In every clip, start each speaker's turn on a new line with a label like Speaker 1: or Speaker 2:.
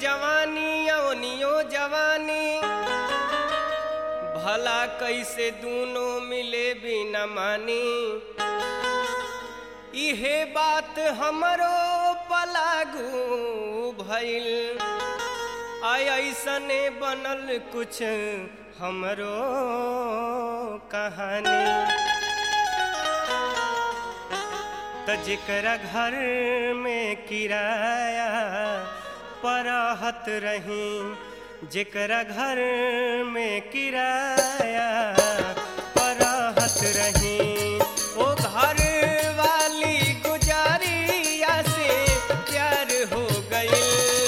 Speaker 1: जवानी अवनियो जवानी भला कैसे दूनो मिले बिना मानी इहे बात हमरो पलागू भइल आय ऐसने बनल कुछ हमरो कहानी त जेकरा घर में किराया परहत रही जेकरा घर में किराया परहत रही ओ घर वाली गुजारिया से प्यार हो गई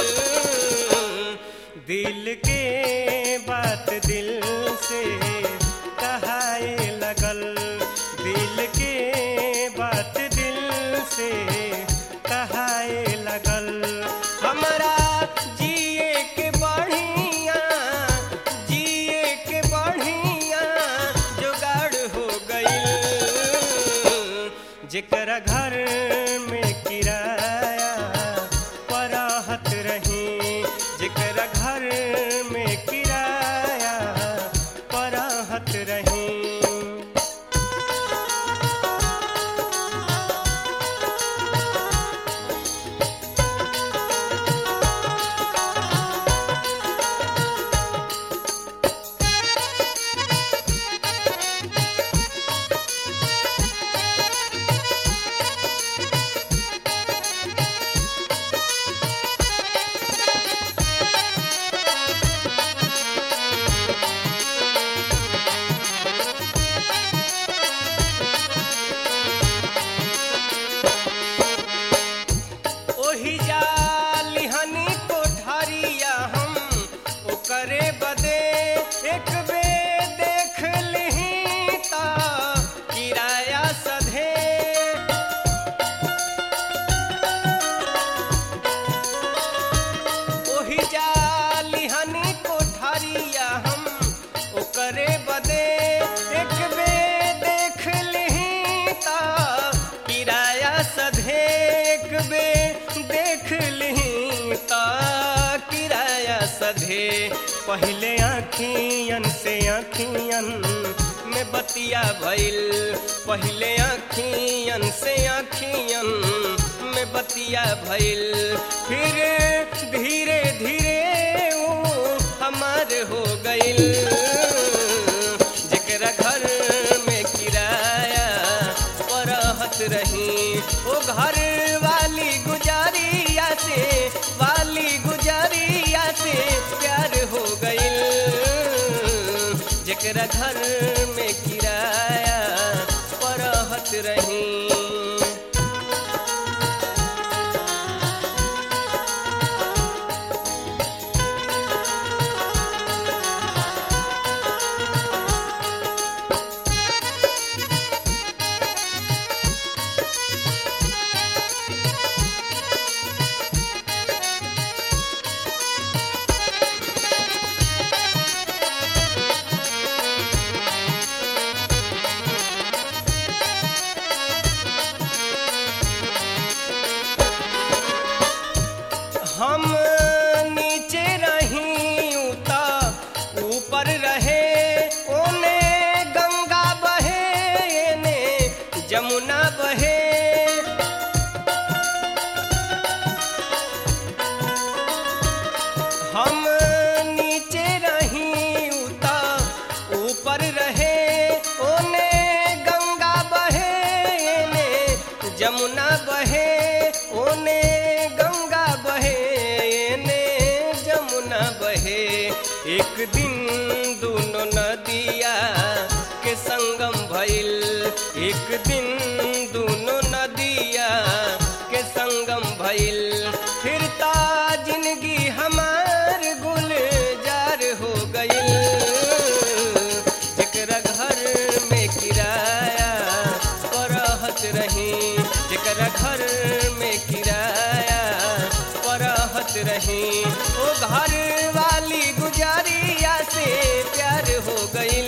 Speaker 1: दिल के बात दिल से कहाए लगल दिल के बात दिल से कहाए लगल हमरा जिए के बढ़िया जिए के बढ़िया जुगाड़ हो गई जेकरा घर में किराया परहत रही जेकरा घर में किराया परहत रही ओही जालिहनी कोठारिया हम ओकरे बदे एक बे देख लिही ता किराया सधे ओही जालिहनी कोठारिया हम ओकरे बदे एक बे देख लिही ता किराया सधे एक बे देख लिही ता किराया सधे पहले आखियन से आखियन में बतिया भइल पहले आखियन से आखियन में बतिया भइल फिर धीरे धीरे ऊ हमार हो गइल जेकरा घर में किराया परहत रही ओ घर वाली गुजारिया से वाली गुजारिया से प्यार हो गइल जेकरा घर में किराया परहत रही हम नीचे रही उता ऊपर रहे ओने गंगा बहे एने जमुना बहे हम नीचे रही उता ऊपर रहे ओने गंगा बहे एने जमुना बहे ओने गंगा बहे एने जमुना बहे एक दिन दोनों नदिया के संगम भइल एक दिन दोनों नदिया के संगम भइल फिर ता जिंदगी हमार गुलजार हो गइल जेकरा घर में किराया परहत रही जेकरा घर में किराया परहत रही ओ घर वाली गुजारिया से प्यार हो गइल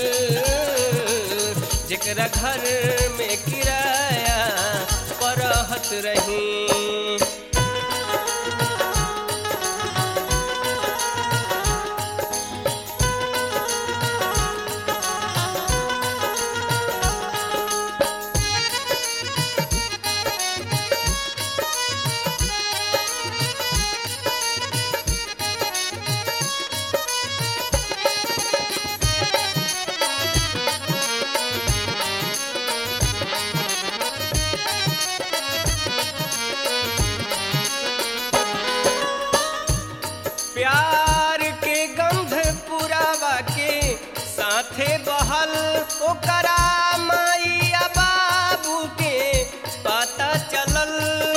Speaker 1: जेकरा घर में किराया परहत रही प्यार के गंध पुरावा के साथे बहल ओकरा माइया बाबू के पता चलल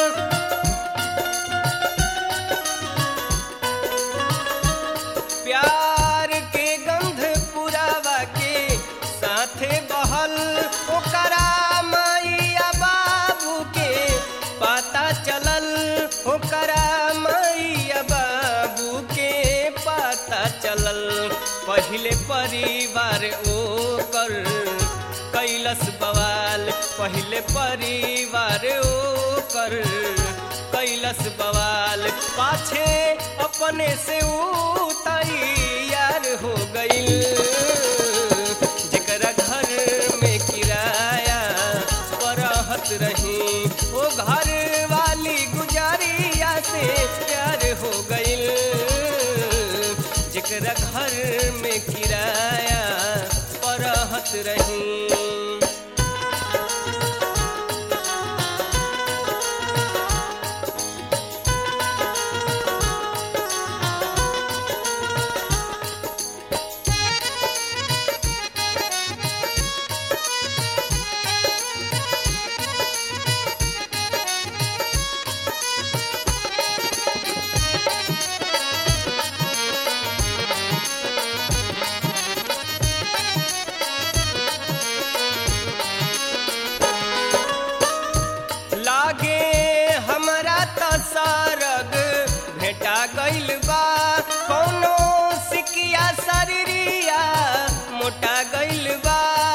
Speaker 1: प्यार के गंध पुरावा के साथे बहल ओकरा माइया बाबू के पता चलल ओकरा मैया बाबू के पता चलल पहिले परिवार ओकर कैलस बवाल पहिले परिवार ओकर कैलस बवाल पाछे अपने से ऊ तैयार हो गईल जेकरा घर में किराया परहत रही ओ घर वाली गुजारिया से प्यार हो गईल जेकरा घर में किराया परहत रही लागे हमरा त सरग भेटा गइल बा कौनो सिकिया शरीरिया मोटा गइल बा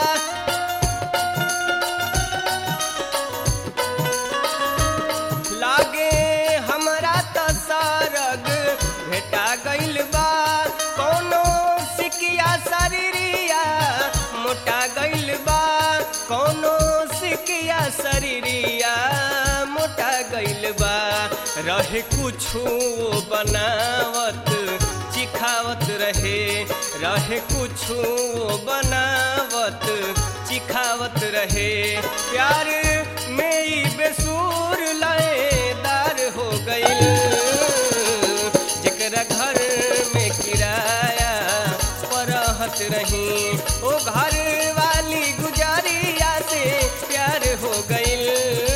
Speaker 1: लागे हमरा त सरग भेटा गइल बा कौनो सिकिया शरीरिया मोटा गइल बा कौनो सिकिया शरीरिया मोटा गइल बा रहे कुछु बनावत चिखावत रहे रहे कुछु बनावत चिखावत रहे प्यार में ई बेसूर लयदार हो गइल जेकरा घर में किराया परहत रही ओ घर वाली गुजारिया से प्यार हो गइल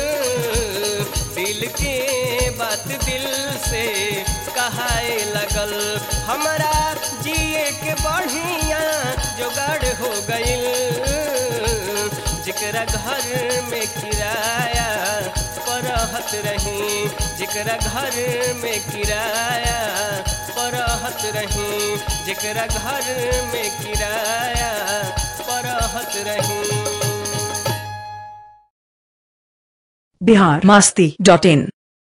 Speaker 1: दिल के बात दिल से कहाए लगल हमरा जिए के बढ़िया जोगाड़ हो गइल जेकरा घर में किराया परहत रही जेकरा घर में किराया परहत रही जेकरा घर में किराया परहत रही
Speaker 2: बिहार मास्ती डॉट इन